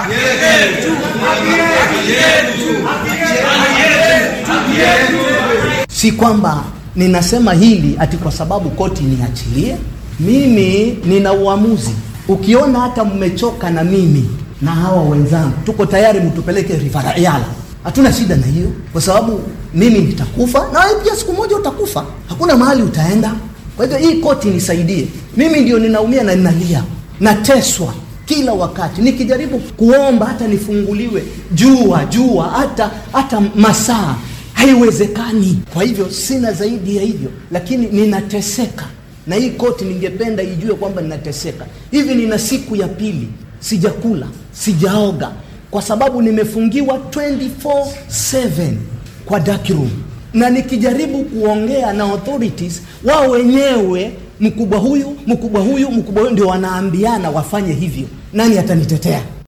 si kwamba ninasema hili ati kwa sababu koti niachilie. Mimi nina uamuzi. Ukiona hata mmechoka na mimi na hawa wenzangu, tuko tayari mtupeleke Riverayala, hatuna shida na hiyo, kwa sababu mimi nitakufa na wewe pia siku moja utakufa, hakuna mahali utaenda. Kwa hivyo hii koti nisaidie. Mimi ndio ninaumia na ninalia, nateswa kila wakati nikijaribu kuomba hata nifunguliwe jua jua hata hata masaa haiwezekani. Kwa hivyo sina zaidi ya hivyo, lakini ninateseka na hii koti. Ningependa ijue kwamba ninateseka hivi. Nina siku ya pili sijakula, sijaoga, kwa sababu nimefungiwa 24/7 kwa dark room, na nikijaribu kuongea na authorities, wao wenyewe mkubwa huyu mkubwa huyu mkubwa huyu ndio wanaambiana wafanye hivyo. Nani atanitetea?